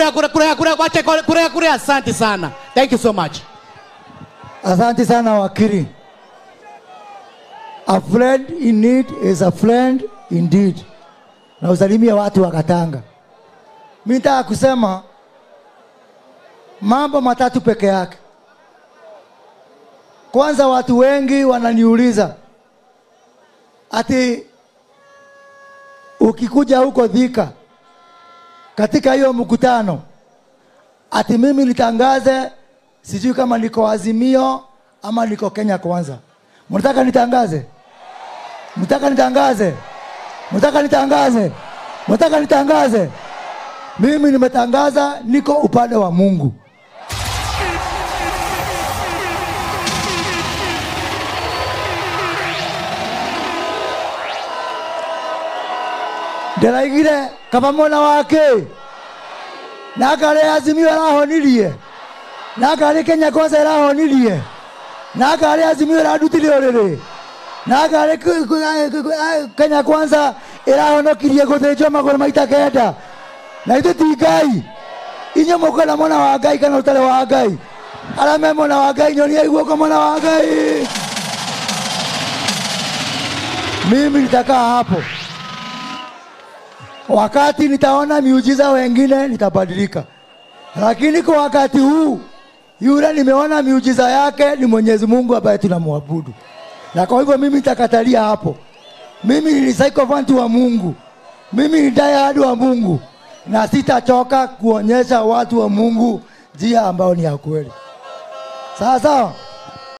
kurea kurea kurea kurea wacha kurea kurea kurea asante sana thank you so much Asante sana wakili. A friend in need is a friend indeed. Na usalimia watu wa Katanga. Mimi nataka kusema mambo matatu peke yake. Kwanza, watu wengi wananiuliza ati ukikuja huko Thika katika hiyo mkutano ati mimi nitangaze sijui kama niko Azimio ama niko Kenya Kwanza. Mnataka nitangaze? Mnataka nitangaze? Mnataka nitangaze? Mnataka nitangaze? Mimi nimetangaza niko upande wa Mungu. ndĩraigire kaba mwena wake na ngarĩ azimio ĩrahonirie na ngarĩ kenya kwanza ĩrahonirie na ngarĩ azimio ĩrandutire ũrĩrĩ na ngarĩ K- K- K- kenya kwanza ĩrahonokirie gũthĩnjwo magũrũ maita kenda na ithuĩ ti ngai inyuĩ mũkwenda mwena wa ngai kana ũtarĩ wa ngai arĩa me mwena wa ngai nyonia guoko mwena wa ngai mimi nitakaa hapo wakati nitaona miujiza wengine nitabadilika, lakini kwa wakati huu yule nimeona miujiza yake ni Mwenyezi Mungu ambaye tunamwabudu, na kwa hivyo mimi nitakatalia hapo. Mimi ni sycophant wa Mungu, mimi ni diehard wa Mungu, na sitachoka kuonyesha watu wa Mungu njia ambayo ni ya kweli. Sawa sawa.